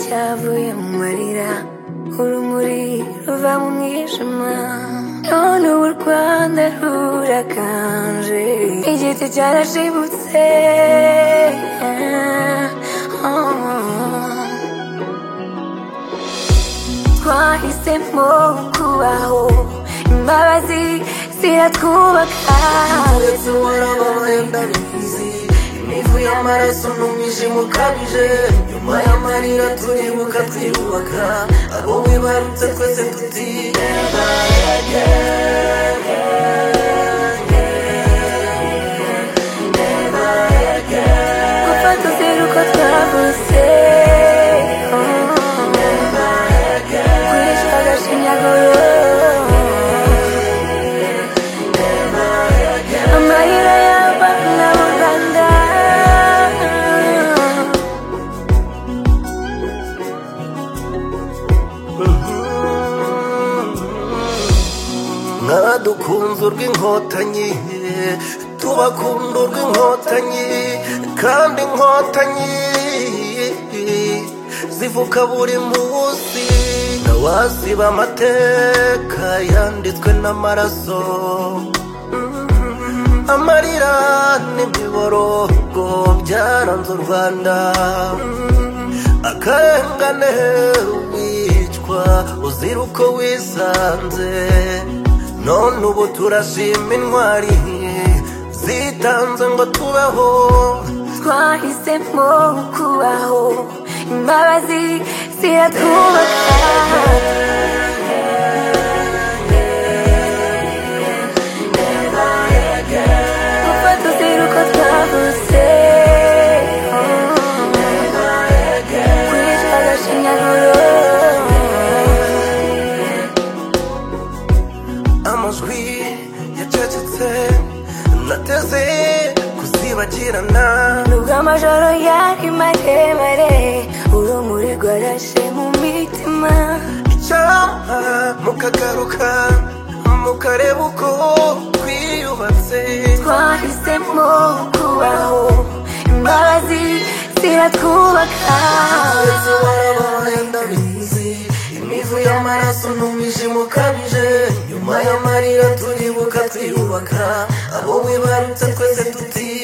cyavuye mu marira urumuri ruva mu mwijima none ubu u rwanda rurakanje igiti cyarashibutse twahisemo kubaho imbabazi ziratwubaka uretse uwaraba mwenda mwizi imivu y'amaraso n'umwijima ukabije nyuma y'amarira turibuka twiyubaka abo wibarutse twese tutiheba gupfa tuzira uko twavutse kwica agashinyaguro amarira y'abana b'u rwanda mwadukunze urw'inkotanyi tubakunda urw'inkotanyi kandi inkotanyi zivuka buri munsi ntawaziba amateka yanditswe n'amaraso amarira n'imiborogo byaranze u rwanda akarengane wicwa uzira uko wisanze none ubu turashima intwari zitanze ngo tubeho twahisemo kubaho imbabazi ziratwubaka gupfa tuzira uko twavutse kwica agashinyaguro amajwi yacecetse nateze kuzibagirana nubwo amajoro yari maremare urumuri rwarashe mu mitima icyampa mukagaruka mukareba uko twiyubatse twahisemo kubaho imbabazi ziratwubaka uretse uwaraba wenda bizi imivu y'amaraso n'umwijima ukabije nyuma y'amarira turibuka twiyubaka abo wibarutse twese tuti